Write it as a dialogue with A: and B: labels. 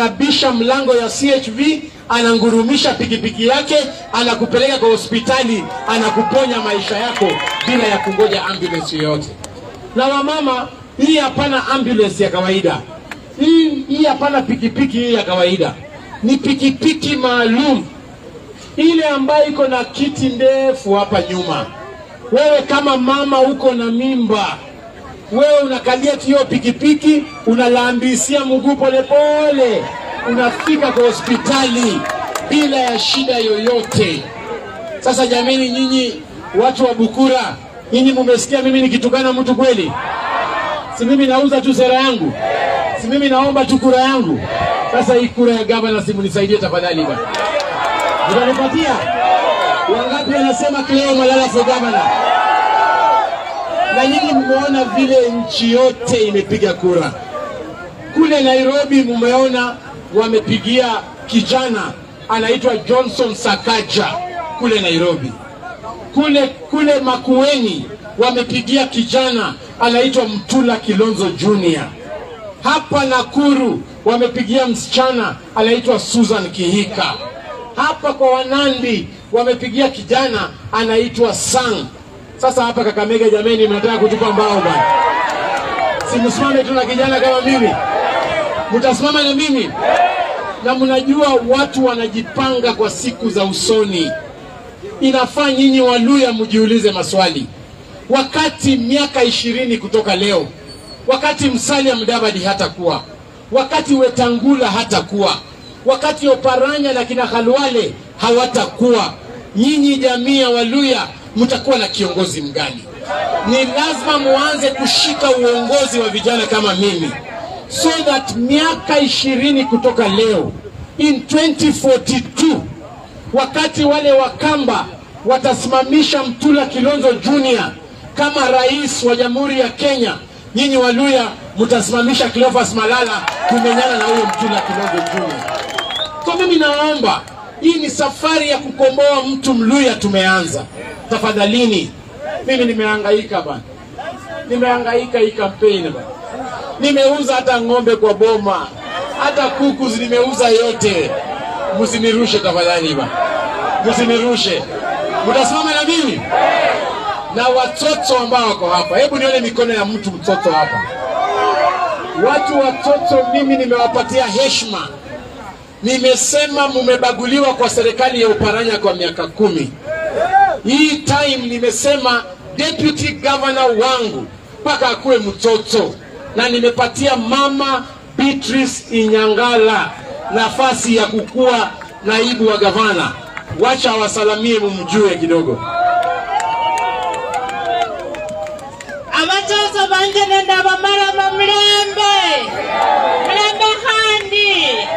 A: anabisha mlango ya CHV, anangurumisha pikipiki yake, anakupeleka kwa hospitali, anakuponya maisha yako bila ya kungoja ambulance yoyote. Na wamama, hii hapana ambulance ya kawaida, hii hii hapana pikipiki hii ya kawaida, ni pikipiki maalum ile ambayo iko na kiti ndefu hapa nyuma. Wewe kama mama uko na mimba, wewe unakalia tu hiyo pikipiki, unalambisia mguu polepole, unafika kwa hospitali bila ya shida yoyote. Sasa jameni, nyinyi watu wa Bukura, nyinyi mumesikia mimi nikitukana mtu kweli? Si mimi nauza tu sera yangu, si mimi naomba tu kura yangu. Sasa hii kura ya gavana, simunisaidie tafadhali bwana, utanipatia wangapi? Wanasema Cleo Malala for governor na nyinyi mmeona vile nchi yote imepiga kura. Kule Nairobi mumeona wamepigia kijana anaitwa Johnson Sakaja kule Nairobi. Kule kule Makueni wamepigia kijana anaitwa Mtula Kilonzo Junior. Hapa Nakuru wamepigia msichana anaitwa Susan Kihika. Hapa kwa Wanandi wamepigia kijana anaitwa Sang. Sasa hapa Kakamega, jameni, mnataka kutupa mbao bwana? Si msimame tu na kijana kama mimi, mtasimama na mimi na mnajua watu wanajipanga kwa siku za usoni. Inafaa nyinyi Waluya mjiulize maswali. Wakati miaka ishirini kutoka leo, wakati Musalia Mudavadi hatakuwa, wakati Wetangula hatakuwa, wakati Oparanya na kina Khalwale hawatakuwa, nyinyi jamii ya Waluya mtakuwa na kiongozi mgani? Ni lazima muanze kushika uongozi wa vijana kama mimi, so that miaka ishirini kutoka leo in 2042 wakati wale Wakamba watasimamisha Mtula Kilonzo Junior kama rais wa Jamhuri ya Kenya, nyinyi Waluya mtasimamisha Cleophas Malala kumenyana na huyo Mtula Kilonzo Junior. So mimi naomba, hii ni safari ya kukomboa mtu Mluya tumeanza. Tafadhalini, mimi nimehangaika bana, nimehangaika hii kampeni bana, nimeuza hata ng'ombe kwa boma, hata kuku nimeuza yote. Msinirushe tafadhali bana, msinirushe. Mtasimama na mimi na watoto ambao wako hapa. Hebu nione mikono ya mtu mtoto hapa. Watu watoto, mimi nimewapatia heshima. Nimesema mumebaguliwa kwa serikali ya Uparanya kwa miaka kumi. Hii time nimesema deputy governor wangu mpaka akuwe mtoto, na nimepatia mama Beatrice Inyangala nafasi ya kukuwa naibu wa gavana. Wacha awasalamie mumjue kidogo.
B: abachaso banje nende abamara